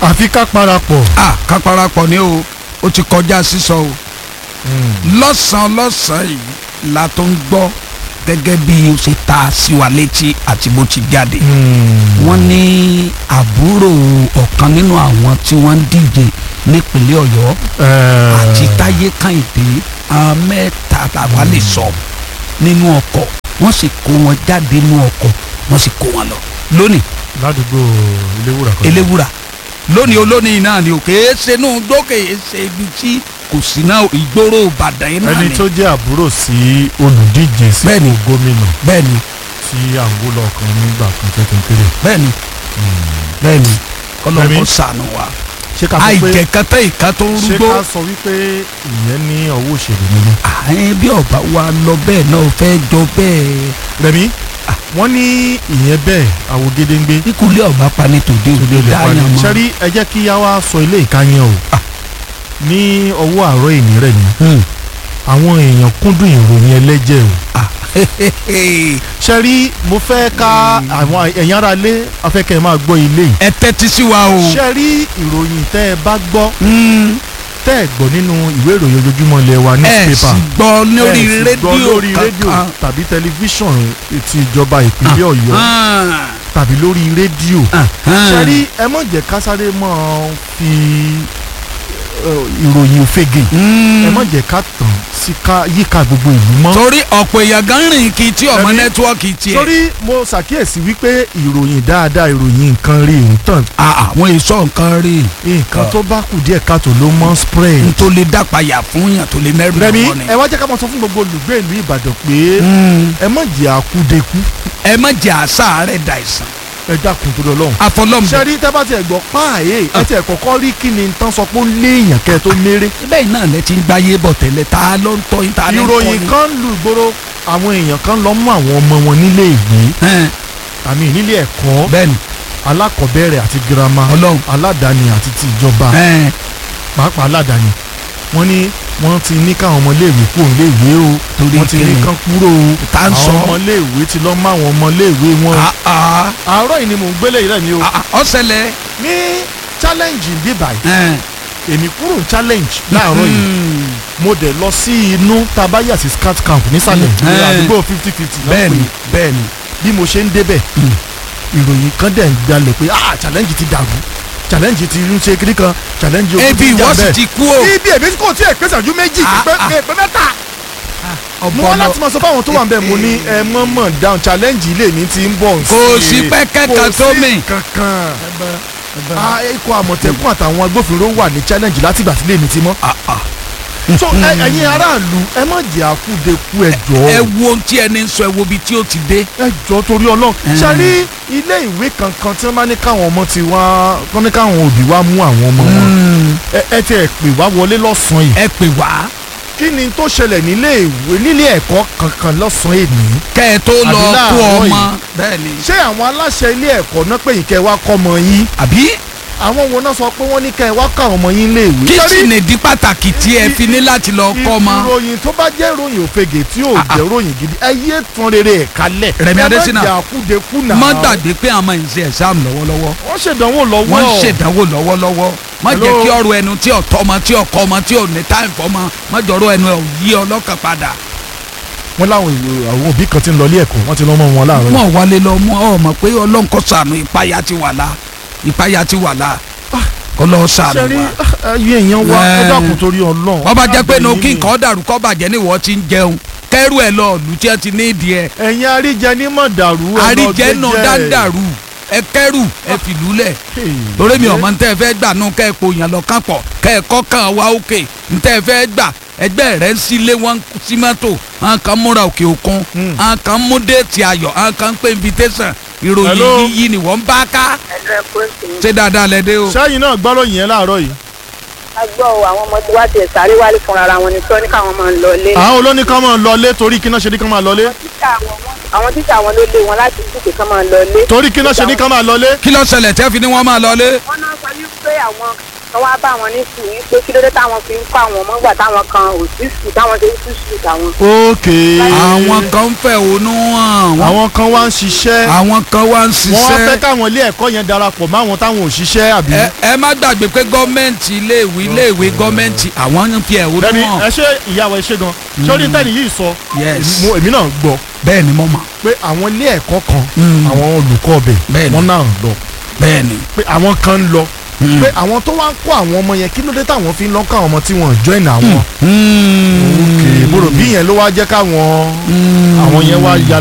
àfi ká parapọ̀. a ká parapọ̀ ni o ó ti kọjá sísọ o lọ́sàn-án lọ́sàn-án yìí la tó ń gbọ́ gẹ́gẹ́ bí ó ṣe ta sí wa létí àti bó ti jáde wọ́n ní àbúrò ọ̀kan nínú àwọn tí wọ́n ń díje nípínlẹ̀ ọ̀yọ́ àti táyé kàìdé àwọn mẹ́ta làwa lè sọ nínú ọkọ̀ wọ́n sì kó wọn jáde nínú ọkọ̀ wọ́n sì kó wọn lọ lónìí ládùúgbò eléwúrà kan. eléwúrà lónìí olónìí náà ni ò kèé ṣe inú gbókè ṣe ibi tí kò sí náà ìgboro ìbàdàn yìí náà ẹni ni tó jẹ́ àbúrò sí olùdíje sípò Bẹ́ẹ̀ni. gómìnà bẹ́ẹ̀ni tí à ń wó lọ́ọ̀kan nígbà kan kékeré. bẹ́ẹ̀ni bẹ́ẹ̀ni kọlọ́kọ́ Fẹ́mi? sànù wa ṣé ká sọ pé àìjẹ̀kẹ́tẹ́ ìka tó ń ṣé rúgbó ká sọ wípé ìyẹn ní ọwọ́ òṣèlú nínú. àyẹn bí ọba wa lọ bẹ́ẹ̀ náà fẹ́ jọ bẹ́ẹ̀ rẹmi wọ́n ní ìyẹn bẹ́ẹ̀ àwògedengbe ikúlé ọba pani tòde òde lè parí dáyàn mọ́ sẹ́rí ẹ jẹ́ kí yá wá sọ ilé ìkàyẹn o ní ọwọ́ àárọ̀ ìní rẹ̀ ni Hmm. àwọn èèyàn kúndùn ìròyìn ẹlẹ́jẹ̀ o Ah, sẹ́rí mo fẹ́ ká àwọn ẹ̀yin ará ilé afẹ́kẹ́ máa gbọ́ ilé yìí ẹ tẹ́tí sí wa o sẹ́rí ìròyìn tẹ́ ẹ bá gbọ́ Hmm. tẹ́ ẹ gbọ́ nínú ìwé ìròyìn ojoojúmọ́ ilé wa ẹ newspaper sì gbọ́ lórí ẹ sì gbọ́ rédíò lórí rédíò kankan tàbí tẹlifíṣàn ti ìjọba ìpínlẹ̀ ọ̀yọ́ Ah, tàbí lórí rédíò ah, ah. sẹ́rí ẹ mọ̀ jẹ́ kásáré mọ́ fi eh, ìròyìn òfegè Hmm. ẹ mọ̀ jẹ́ ká tàn sí ká yíká gbogbo ìlú mọ́. torí ọ̀pọ̀ èèyàn gan rìn kí tí ọmọ Ẹ̀mí? nẹ́tíwọ́ọ̀kì tiẹ̀. torí mo ṣàkíyèsí wípé ìròyìn dáadáa ìròyìn nǹkan rí ń tàn Ah, àwọn èso nǹkan rí nǹkan Ah. tó bá kù díẹ̀ káàtó ló mọ́ spread. n tó lè dápayà fún yàn tó lè mẹ́rù rẹmi lọ́wọ́ ni. ẹ wá jẹ́ ká máa sọ fún gbogbo olùgbé ìlú ìbàdàn pé Hmm. ẹ má jẹ́ àkúdekú ẹ má jẹ́ àṣà rẹ̀ da ìsàn. ẹ dákun tó lọ́lọ́run. àfọlọ́mù. sẹ́rí tẹ́ bá tiẹ̀ gbọ́ páàyè ẹ tiẹ̀ kọ́kọ́ rí kí ni tán sọ pé ó léèyàn kẹ́ ẹ tó méré. bẹ́ẹ̀ náà lẹ ti ń gbáyé bọ̀ tẹ́lẹ̀ ta ló ń tọ́ yín ta ló ń kọ́ ìròyìn yín. kan lù gbòòrò àwọn èèyàn kan lọ mú àwọn ọmọ wọn nílé ìwé Ẹn, àmì nílé ẹ̀kọ́ bẹ́ẹ̀ni alákọ̀ọ́bẹ̀rẹ̀ àti girama Ọlọ́run. aládàáni àti ti ìjọba ẹn, pàápàá aládàáni wọ́n ní wọ́n ti ní káwọn ọmọléèwé kúrò níléèwé o Torí wọ́n ti ní kíni? kán kúrò o Tá ń sọ? àwọn ọmọléèwé ti lọ mọ àwọn ọmọléèwé wọn. ah, ah, àárọ̀ yìí ni mò ń gbélé yìí rẹ̀ ni o ah, ah, ọ̀sẹ̀lẹ̀. ní challenge bí báyìí ẹn, èmi kúrò ní challenge láàárọ̀ yìí hmm, mo dẹ̀ lọ sí inú tabaya sí scout camp nísàlẹ̀ ní Mm. àdúgbò fifty fifty bẹ́ẹ̀ni bẹ́ẹ̀ni. bí mo ṣe ń débẹ̀ Mm. ìròyìn kan dẹ̀ ń gbalẹ̀ pé ah challenge ti dàrú challenge ti ń ṣe kiri kan challenge ogun ebi ti ń jà ìwọ sì bẹ́ẹ̀. ti kú o. ibi èmi kò tí ì pé ṣẹ́jú méjì Ah, pé ah. pé mẹ́ta mo wá láti máa sọ fáwọn tó wà ń bẹ̀ mo ní ẹ mọ̀ mọ̀ down challenge ilé mi ti ń bọ̀ Kò sí pẹ́kẹ́ kan tó mì. kò sí kankan Ah, ikọ̀ àmọ̀tẹ́kùn àtàwọn agbófinró wà ní challenge látìgbà tí ilé mi ti mọ́ Ah, ah. so ẹ- ẹ̀yin aráàlú ẹ má jẹ́ àkúdekú ẹ ẹ jọ̀ọ́ wo ohun tí ẹni ń sọ ẹ wo ibi tí ó ti dé. ẹ jọ̀ọ́ torí Ọlọ́run Mm. ṣárí ilé ìwé kankan tí wọ́n bá ní káwọn ọmọ ti wá wọ́n ní káwọn òbí wá mú àwọn ọmọ wọn Hmm, ẹ ẹ ti ẹ pè wá wọlé lọ́sàn-án yìí ẹ pè wá kí ni tó ṣẹlẹ̀ nílé ìwé nílé ẹ̀kọ́ kankan lọ́sàn-án ènìyàn kẹ́ ẹ tó lọ Àbí kó láàárọ̀ ọmọ. yìí. bẹ́ẹ̀ni. ṣé àwọn aláṣẹ ilé ẹ̀kọ́ náà pé ìkẹ́ wa kọ́ ọmọ yín àbí àwọn wo náà sọ pé wọ́n ní kẹ́ ẹ wá ká ọmọ yín lé ìwé. kí Ṣé sì rí nìdí pàtàkì tí ẹ fi ní láti lọ kọ́ ọmọ. ìròyìn tó bá jẹ́ ìròyìn òfegè tí ò jẹ́ ìròyìn gidi ẹ yé tán rere ẹ̀ kalẹ̀. Rẹ̀mí Adésínà. ẹ má jà kúdekú náà. má gbàgbé pé àwọn máa ń ṣe exam lọ́wọ́lọ́wọ́ wọ́n ṣèdánwò lọ́wọ́. wọ́n ń ṣèdánwò lọ́wọ́lọ́wọ́ má jẹ́ Hello? kí ọ̀rọ̀ ẹnu tí ọ̀tọ́ ọmọ tí ọkọ ọmọ tí ò ní táìm fọmọ má jọ̀rọ̀ ẹnu ẹ̀ ò yí ọlọ́kàn padà. wọ́n láwọn ìwé- àwọn òbí kan ti ń lọ ilé ẹ̀kọ́ wọ́n ti lọ́ mọ́ wọn láàárọ̀. mọ̀ wálé lọ mọ́ ọ mọ̀ pé ọlọ́run kó ṣàánú ìpayà ti wà lá ìpayà ti wà lá kó lọ́ọ́ ṣàánú ṣe rí wa. ayé èèyàn wa ẹ Ẹ. dákun torí Ọlọ́run. wọ́n bá jẹ́ pé inú Àbẹ̀yìn kí ni. nǹkan dàrú kọ́ bàjẹ́ ní ìwọ ti ń jẹun kẹ́rù ẹ̀ lọ lù tí ẹ ti ní ìdí ẹ̀ ẹ̀yin àríjẹ ní mọ̀ dàrú. ẹ lọ àríjẹ́ gbé náà jẹ́. dáńdàrú ẹ kẹ́rù ẹ fìlú lẹ̀ Hey. lórí mi ọmọ ntẹ fẹ́ gbà nù kẹ́ ẹ kó yàn lọ kàn pọ̀ kẹ́ ẹ kọ́ kàn wá òkè ntẹ fẹ́ gbà ẹgbẹ́ rẹ̀ ń sílé wọn sí mọ́tò àwọn kan múra òkè òkun Hmm. àwọn kan mú déètì ayọ̀ àwọn kan ń pè invitation ìròyìn Hello? yíyí ni wọ́n ń bá ká ẹ̀rọ ẹ̀kọ́ ìsìn ṣé dáadáa lẹ dé o. sẹ́yìn náà gbọ́rọ̀ yẹn láàárọ̀ yìí. a gbọ́ ọ àwọn ọmọ tí wá tiẹ̀ sáré wálé fúnra ara wọn ni tí wọ́n ní káwọn máa ń lọ ilé. àwọn olóníkan máa lọlé torí kí náà ṣe ní kán máa lọlé. Títà àwọn wọn- àwọn títà àwọn ló lé wọn láti dúkìá kán máa lọ ilé. torí kí náà ṣe ní kán máa lọlé. kí ló ṣẹlẹ̀ tẹ́ fi ni wọ́n máa lọlé. wọ́n náà sọ wípé àwọn kan wá bá wọn ní sùúrù wípé kí ló dé táwọn fi ń kọ́ àwọn ọmọ gbà táwọn kan ò sí sùúrù táwọn ṣe ń sí sùúrù táwọn. ok àwọn kan ń fẹ̀hónú hàn wọ́n- àwọn kan wá ń ṣiṣẹ́ àwọn kan wá ń wọ́n wá fẹ́ ṣiṣẹ́ káwọn ilé ẹ̀kọ́ yẹn darapọ̀ máwọn táwọn ò ṣiṣẹ́ àbí. ẹ ẹ má gbàgbé pé gọ́ọ̀mẹ̀ntì iléèwé iléèwé gọ́ọ̀mẹ̀ntì àwọn ń fi ẹ̀hónú bẹ́ẹ̀ni hàn ẹ ṣe ìyàwó ẹ ṣe gan sórí tẹ́ni yìí sọ Yes. mo- èmi náà gbọ́ bẹ́ẹ̀ ni mo mọ̀ pé àwọn ilé ẹ̀kọ́ kan Mm. àwọn olùkọ́ ọbẹ̀ Bẹ́ẹ̀ni. wọ́n náà ń lọ bẹ́ẹ̀ ni pé àwọn kan ń lọ Mm. pé àwọn tó wá ń kó àwọn ọmọ yẹn kí ló dé táwọn fi ń lọ kó àwọn ọmọ tí wọ́n join àwọn. Mm. ok mo rò bí yẹn ló wá jẹ́ káwọn Mm. àwọn yẹn wá ya